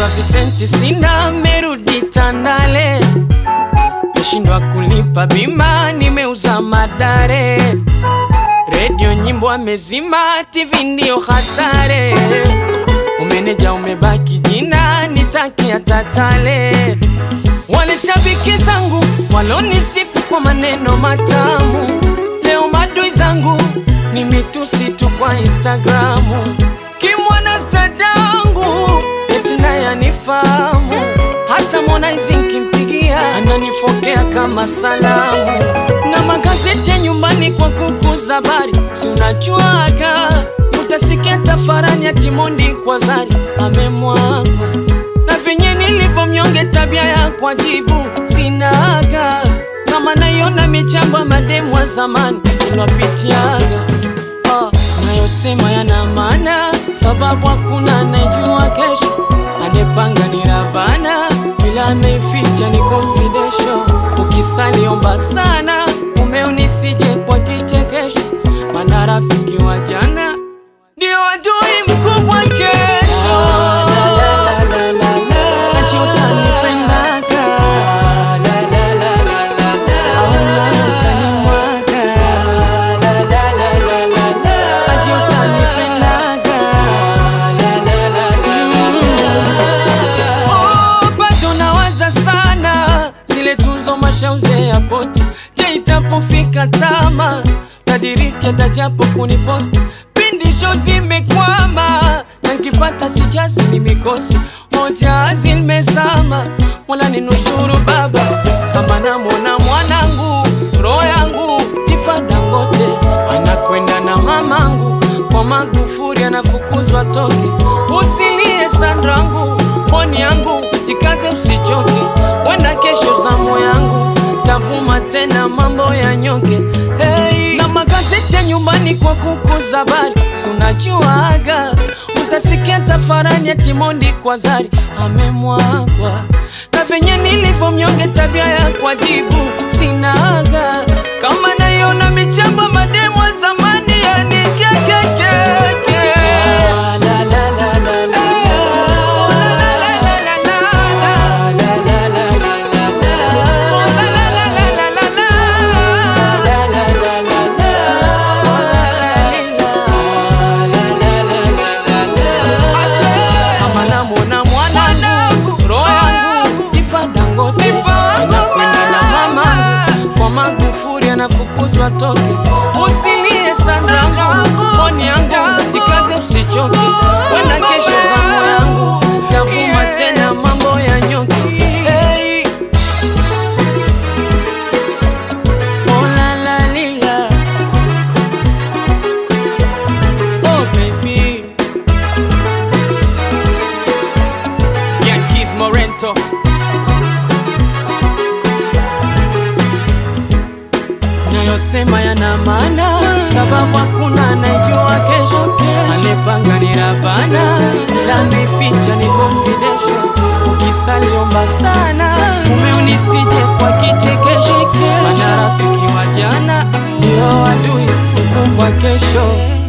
visenti sina, merudi Tandale, meshindwa kulipa bima, nimeuza madare, redio nyimbo amezima, TV ndio hatare, umeneja umebaki jina, nitakia tatale. Wale shabiki zangu walonisifu kwa maneno matamu, leo madui zangu ni mitusi tu kwa Instagramu. Kimwana stadangu eti naye anifahamu, hata Harmonize nkimpigia ananifokea kama salamu, na magazeti ya nyumbani kwa kukuza habari, si unajuaga, utasikia tafarani ya Timondi kwa Zari amemwagwa na venye nilivyo mnyonge, tabia ya kwajibu sinaga, kama naiona michambo ya mademu wa zamani ilwapitiaga Ah, nayosema yana maana, sababu hakuna anayejua kesho. Anepanga ni Rabana, ila anaificha ni confidential. Ukisali omba sana, umeo nisije kwa kichekesho, maana rafiki wa jana ndio adui mkubwa kesho. Achi utanipendaga, au nawe utanimwaga. Achi utanipendaga. Oh, bado nawaza sana zile tunzo mashauze ya poti. Je, itapofika tama tadiriki atajapo kuniposti pindi show zimekwama na nkipata sijasi ni mikosi moja zimezama mola ni nusuru baba kama namwona mwanangu roho yangu Tifa Dangote anakwenda na mamangu kwa Magufuli anafukuzwa toke usilie Sandrangu mboni yangu jikaze usichoke wenda kesho zamu yangu tavuma tena mambo ya nyoke hey. na magazeti ya nyumbani kwa kukuza habari si unajuaga utasikia tafarani ya Timondi kwa Zari amemwagwa na venye nilivyo mnyonge tabia ya kwajibu sinaga kama naiona michambo mademu wa zamani yani kekekeke Kama namwona mwanangu roho yangu Tifa Dangote anakwenda na mamangu kwa Magufuli anafukuzwa toke usilie sana mboni yangu jikaze usichoke wenda kesho zamu yangu tavuma tena mambo ya nyoki hey. Oh la la lila Oh baby Yankees Morento nayosema yana maana, sababu hakuna anayejua kesho. Anepanga ni Rabana, ila ameficha ni confidential. Ukisali omba sana, mume unisije kwa kichekesho, maana rafiki wa jana ndio adui mkubwa kesho.